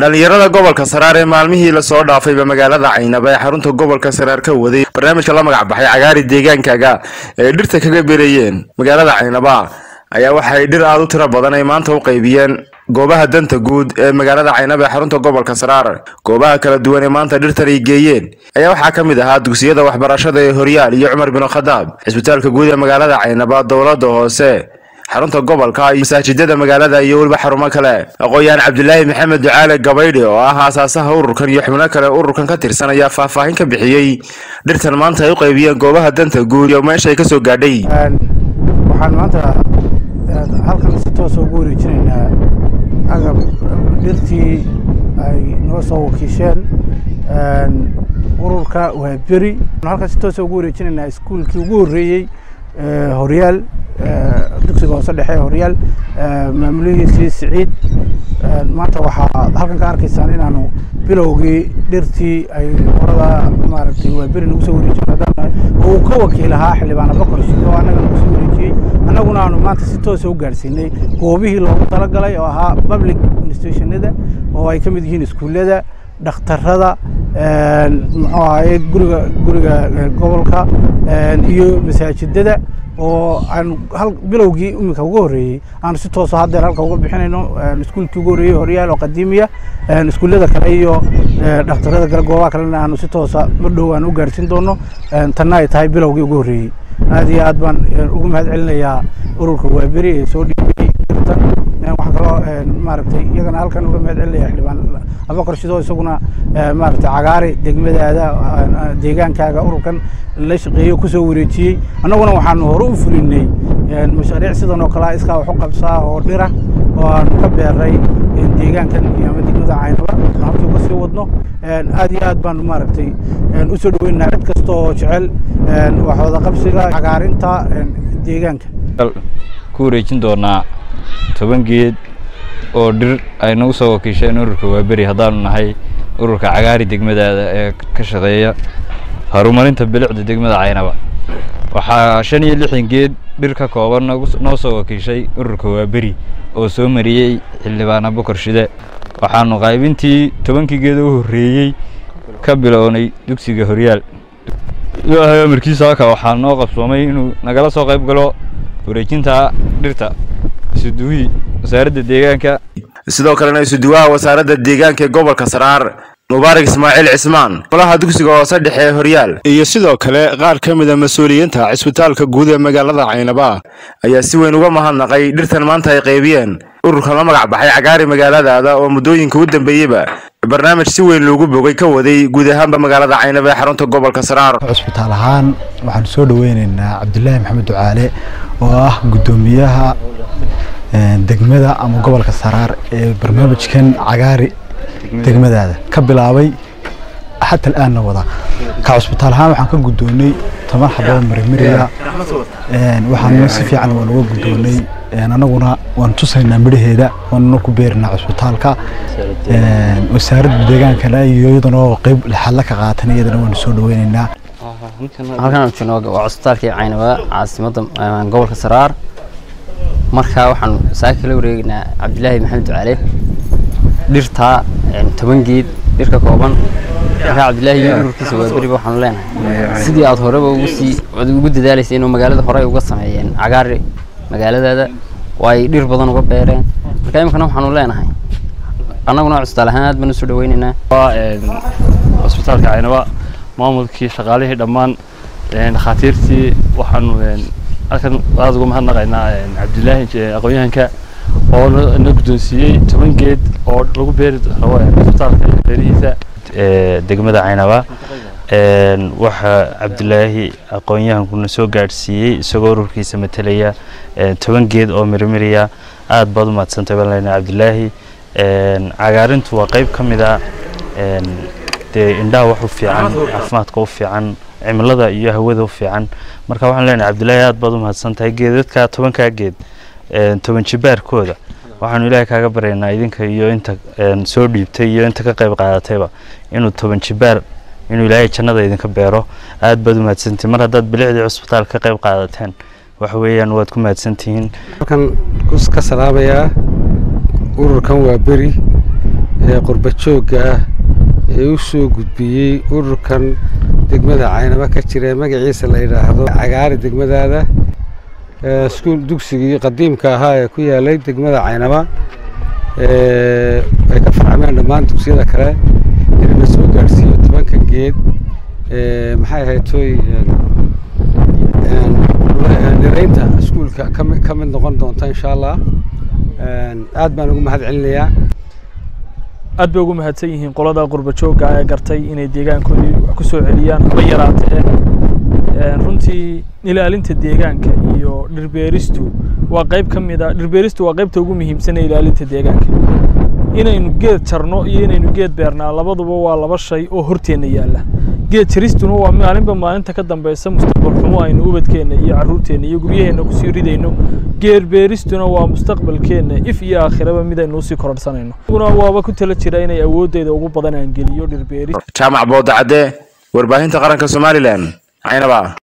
dhallinyarada gobolka saraar ee maalmihii lasoo dhaafayba magaalada caynaba ee xarunta gobolka saraar ka waday barnaamijka la magac baxay cagaari deegaankaaga ee dhirta kaga beerayeen magaalada caynaba ayaa waxay dhir aada u tiro badan ay maanta u qaybiyeen goobaha danta guud ee magaalada caynaba ee xarunta gobolka saraar goobaha kala duwan ee maanta dhirtan ay geeyeen ayaa waxaa ka mid ahaa dugsiyada waxbarashada ee horyaal iyo cumar bin khadaab cisbitaalka guud ee magaalada caynaba dowlada hoose xarunta gobolka iyo masaajidada magaalada iyo weliba xarumo kale aqoon-yahan cabdilaahi maxamed ducaale gabaydhi oo ah aasaasaha ururkan iyo xubno kale ururkan ka tirsan ayaa faahfaahin ka bixiyey dhirtan maanta ay u qaybiyeen goobaha danta guud iyo meesha ay kasoo gaadhay waxaan maanta halkan si toosa ugu wareejinaynaa agab dhirtii ay noo soo wakiisheen ururka waa beri halkan si toosa ugu wareejinaynaa iskuulkii ugu horreeyey horyaal dugsiga hoose dhexe horyaal maamulihiisii siciid maanta waxaa halkan ka arkaysaan inaanu bilowgii dhirtii ay orada maaragtay waa beri nagu soo wareejin haddaan uu ka wakiil ahaa xildhibaana bakor sidoo annaga nagu soo wareejiyey annaguna aanu maanta si toosa u gaadhsiinay goobihii loogu talagalay oo ahaa public institutionada oo ay ka mid yihiin iskuullada dhakhtarada muxuu ahaye guriga guriga gobolka iyo masaajidada oo aanu hal bilowgii iminka ugu horreeyey aanu si tooso haddeer halka uga bixinayno iskuulkii ugu horreeyey horyaal oo qadiimiya iskuullada kale iyo dhakhtarada kale goobaha kalena aanu si toosa ma dhow aan u gaarhsiin doono tanna ay tahay bilowgii ugu horreeyey aad iyo aad baan ugu mahad celinayaa ururka waaberi ee soo dhiibay dirtan waxaan kaloo maaragtay iyagana halkan uga mahad celinaya xildhibaan abakar shidoo isaguna maaragtay cagaari degmadaada deegaankaaga ururkan la shaqeeyo kusoo wareejiyey annaguna waxaanu hore u fulinay mashaariic sidan oo kale iskaa wax u qabsaa oo dhira oo aanu ka beeray deegaankan iyo ama degmada caynaba halkii uga sii wadno aad iyo aad baanu maaragtay usoo dhaweynaynaa cid kasta oo jecel wax wada qabsiga cagaarinta deegaanka ku wareejin doonaa toban geed oo dhir ay nagu soo wakiisheen ururka waaberi haddaanu nahay ururka cagaari degmadaada ee ka shaqeeya horumarinta bilicda degmada caynaba waxaa shan iyo lixdan geed dhir ka kooban noo soo wakiishay ururka waaberi oo soo mariyey xildhibaan abukar shide waxaanu qaybintii tobankii geed u horreeyey ka bilownay dugsiga horyaal ilaahay amarkiisa halka waxaa noo qabsoomay inuu nagala soo qayb galo wareejinta dhirta isuduwihii wasaaradda deegaanka sidoo kalena isuduwaha wasaaradda deegaanka ee gobolka saraar mubaarak ismaaciil cismaan golaha dugsiga hoose dhexe ee horyaal iyo sidoo kale qaar ka mida mas-uuliyiinta cisbitaalka guud ee magaalada caynaba ayaa si weyn uga mahadnaqay dhirtan maanta ay qaybiyeen ururkan la magac baxay cagaari magaaladaada oo muddooyinka u dambeeyeyba barnaamij si weyn loogu bogay ka waday guud ahaanba magaalada caynaba ee xarunta gobolka saraar cisbitaal ahaan waxaanu soo dhaweyneynaa cabdilaahi maxamed ducaale oo ah guddoomiyaha degmada ama gobolka saraar ee barnaamijkan cagaari degmadaada ka bilaabay xata al-aanna wada ka cusbitaal ahaan waxaan ka guddoonay toban xaboo marimiriya waxaana si fiican waan uga guddoonay annaguna waan tusaynaa midhaheeda waanuna ku beerinaa cusbitaalka wasaaradda deegaankana iyo iyadanoo qeyb lixaadla ka qaatan iyadana waanu soo dhaweyneynaa halkan aan joogno waa cusbitaalkii caynaba caasimadda gobolka saraar marka waxaan saaka kala wareegaynaa cabdilaahi maxamed ducaale dhirta toban geed dhir ka kooban marka cabdilaahi iyo ururkiisa waa beriba waxaanu leenahay sidii aad horeba ugu sii ugu dadaalaysay inuu magaalada hore uga sameeyeen cagaari magaaladaada oo ay dhir badan uga beereen marka iminkana waxaanu leenahay annaguna cusbitaal ahaan aad baan usoo dhaweynaynaa cusbitaalka caynaba maamulkii shaqaalihii dhammaan dhakhaatiirtii waxaanu halkan aada uga mahadnaqaynaa cabdilaahi aqoon-yahanka oo na guddoonsiiyey toban geed oo lagu beeri rabo cusbitaalka iyo beerihiisa degmada caynaba waxaa cabdilaahi aqoon-yahankuna soo gaadhsiiyey isagoo ururkiisa matelaya toban geed oo mirimiriya aada baad u mahadsantay baan leenahay cabdilaahi cagaarintu waa qeyb ka mid a dee indhaha wax u fiican caafimaadka u fiican cimilada iyo hawada u fiican marka waxaan leenahay cabdilaahi aad baad u mahadsan tahay geedadka tobankaa geed toban jibaarkooda waxaanu ilaahay kaaga baryaynaa idinka iyo inta soo dhiibtay iyo inta ka qayb qaadatayba inuu toban jibaar inuu ilaahay jannada idinka beero aad baad u mahadsantihin mar haddaad bilicdii cusbitaal ka qayb qaadateen waxa weeyaan waad ku mahadsantihiin halkan ka salaabayaa ururkan waa beri ee qurba joogga ah ee u soo gudbiyey ururkan degmada caynaba ka jira ee magaciisa la yidhaahdo cagaari degmadaada iskuul dugsigii qadiimka ahaa ee ku yaalay degmada caynaba ay ka farcameen dhammaan dugsiyada kale inana soo gaadhsiiyo tobanka geed maxay ahayd toy niraynta iskuulka ka mid noqon doonta insha allah aad baan ugu mahad celinayaa aad bay ugu mahadsan yihiin qolada qurba joogga ee gartay inay deegaankoodii wax ku soo celiyaan haba yaraatee runtii ilaalinta deegaanka iyo dhirbeeristu waa qayb ka mid a dhirbeeristu waa qaybta ugu muhiimsan ee ilaalinta deegaanka inaynu geed jarno iyo inaynu geed beernaa labaduba waa laba shay oo horteenna yaalla geed jaristuna waa maalinba maalinta ka dambeysa mustaqbal xumo aynu ubadkeenna iyo carruurteenna iyo guryaheenna kusii ridayno geed beeristuna waa mustaqbalkeenna if iyo aakhiraba mid aynu usii korodhsanayno una waaba ku tala jira inay awooddeeda ugu badan aan geliyo dhirbeeris jaamac boodacadde warbaahinta qaranka somalilan caynaba